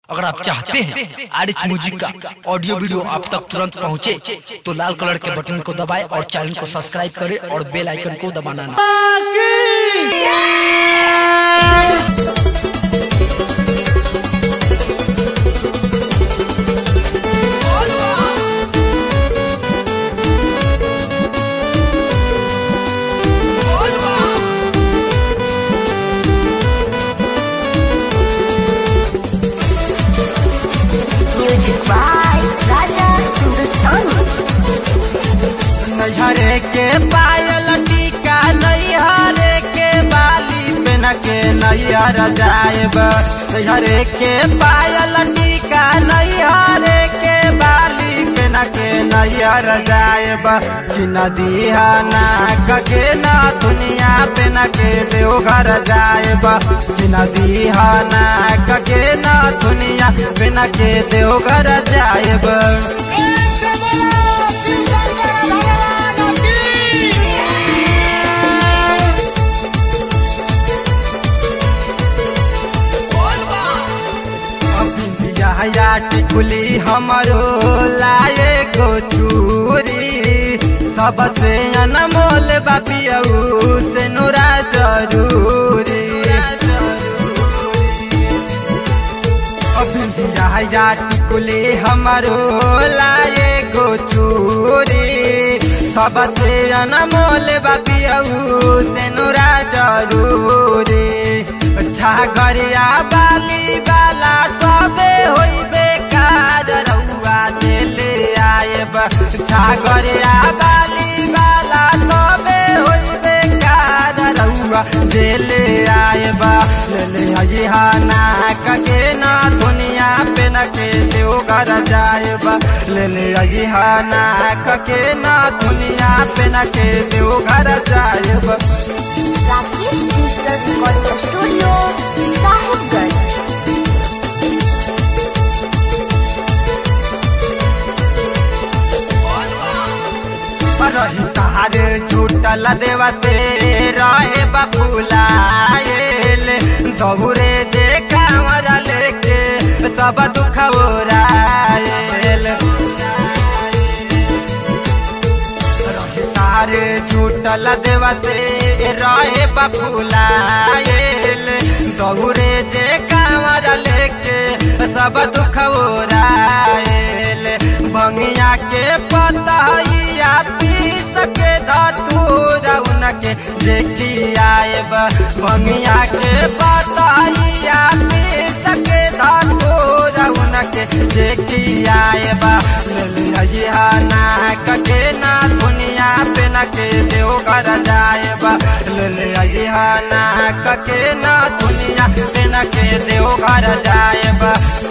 अगर आप चाहते हैं आर एच म्यूजिक का ऑडियो वीडियो आप तक तुरंत पहुंचे, तो लाल कलर के बटन को दबाएं और चैनल को सब्सक्राइब करें और बेल आइकन को दबाना ना Music by Raja Hindustani. नैहरे के पायल टीका नैहरे के बाली पेन के नैहर जाएब नैहरे के पायल टीका नैहरे के बाली पेन के नैहर जाएब कि नदिया ना कके ना दुनिया पेन के देवघर जाएब कि नदिया ना कके ना दुनिया पेन के देवघर जाएब बिंदिया टिकुली हमरो लाए गो चूरी सबसे अनमोल बापियऊ से नोरा जरूरी बिंदिया टिकुली हमरो लाए गो चूरी सबसे अनमोल बापियऊ से नोरा जरूरी छागरिया बाली बाला सबे होइबे कार रउआ देले आएब छागरिया बाली बाला सबे होइबे कार रउआ देले आएब लेले हजिहा ना कके ना दुनिया पे न के देव घर जाएब लेले हजिहा ना कके ना दुनिया पे न के देव घर जाएब Rakesh Digital Recording Studio, Sahibganj. रही तारे छूटल देवा से रहे बबुलाएल दौरे जे कांवरा लेके सब दुख ओराएल रही तारे छूटल देवा से रहे बबुलाएल दौरे जे कांवरा लेके सब दुख ओराएल भंगिया के पतहिया पीस के धतूरा उनके देखी आएब भंगिया के पतहिया पीस के धतूरा उनके देखी आएब ललिया ना कटे ना दुनिया पे न के देव कर जाएब ललिया ना कके ना दुनिया पे न के देव घर जाएब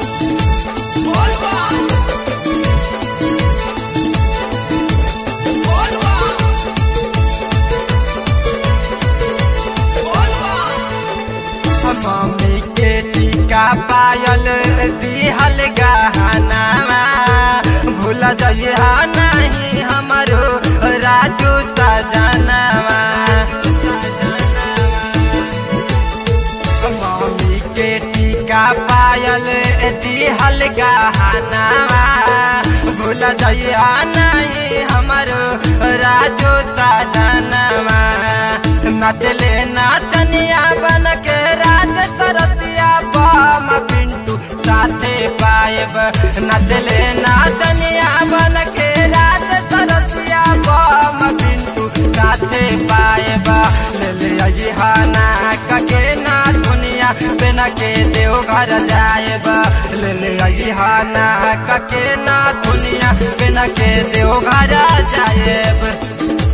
मम्मी के टीका पायल दिहल गहनामा भूल जइहा नहीं हमरो राजू सजनामा मम्मी के टीका पायल दिहल गहनामा भूल जइहा नहीं हमरो राजू सजनामा नचले नाचनिया बन के राज सरसिया बम पिंटू साथे पाएब नचले नाचनिया बन के राज सरसिया बम पिंटू साथे पाएब ले अजिहा ना कके ना दुनिया बिन के देव घर जाएब ले अजिहा ना कके ना दुनिया बिन के देव घर जाएब